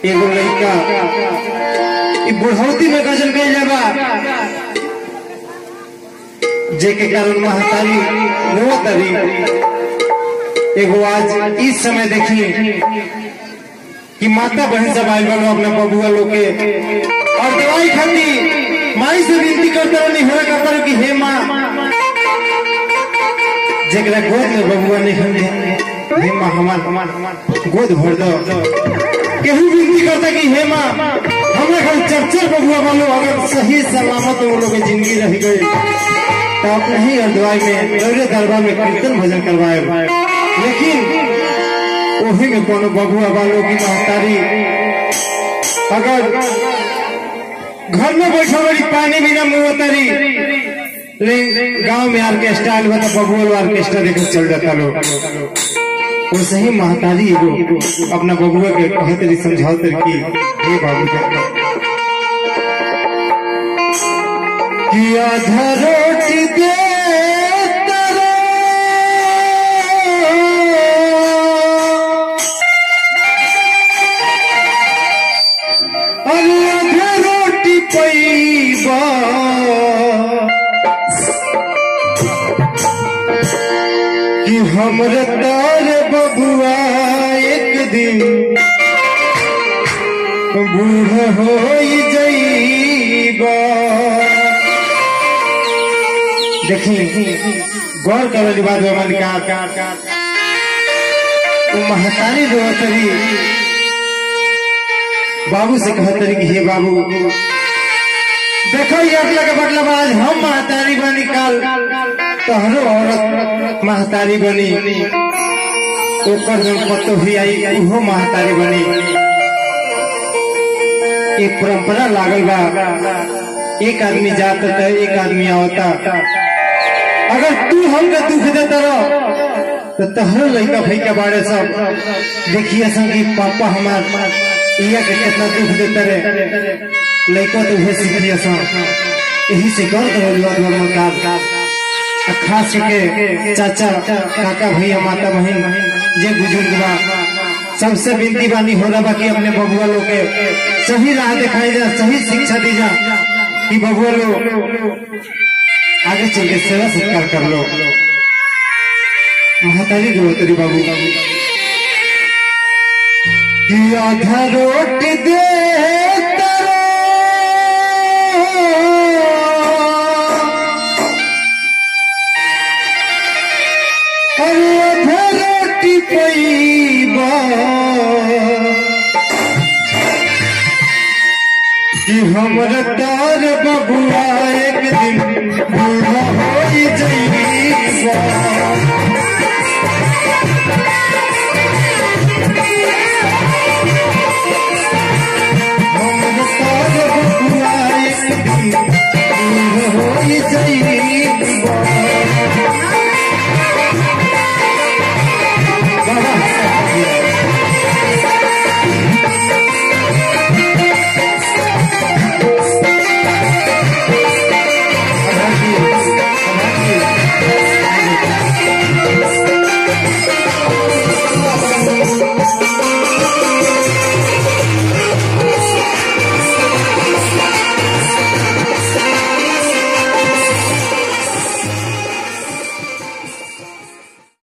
एगो लड़का ई बुढ़ौती में गजल गई जाबा जेके कारण महतारी रोतरी एगो आज इस समय देखी कि माता बहन सब आयल बनो अपना बबुआ लोग के और दवाई खाती माई से विनती करते रहो नहीं होगा करो कि हे माँ जेकरा गोद में बबुआ नहीं खंदे हे माँ हमार हमार हमार गोद भर दो केहू विनती करता कि हे माँ हमरा घर चर्चर बबुआ वालों अगर सही सलामत वो लोग के जिंदगी रह गई तो अपने ही अरदवाई में दौरे दरबार में कीर्तन भजन करवाए लेकिन वही में कोनो बबुआ वालों की महतारी अगर घर में बैठो बड़ी पानी बिना मुंह तरी लेकिन गांव में ऑर्केस्ट्रा आयल बता बबुआ ऑर्केस्ट्रा देकर चल जाता लोग वो सही महतारी एगो अपना बबुआ के कहते रही समझाते रही कि हे बाबू कि आधा रोटी दे अरे आधा रोटी पैबा कि हमरे तार बबुआ एक दिन बूढ़ हो जईबा देखी गौर कर वाली बात है हमारी कार कार कार वो महतारी रोतरी बाबू से कहतरी कि हे बाबू देखो ये अगला के मतलब आज हम महतारी बनी कल तोहरो औरत महतारी बनी ओकर जब पतो भी आई उहो महतारी बनी एक परंपरा लागल बा एक आदमी जाता था एक आदमी आवता अगर तू हमके दुख देता रहो तो तहरो लड़का भाई के बारे सब देखिए सन कि पापा हमार इया के कितना दुख देते रहे लड़का तो उहे सीखिए सन यही से कर दो लोग का आ खास के चाचा काका भैया माता बहन जे बुजुर्ग बा सबसे विनती बानी हो रहा बा कि अपने बबुआ लोग के सही राह दिखाई जा सही शिक्षा दी जा कि बबुआ लोग आगे चल के सेवा सत्कार कर लो महतारी रोतरी बाबू कि आधा रोटी दे अरे आधा रोटी पैबा कि हमर तार बबुआ एक दिन बूढ़ा हो जईबा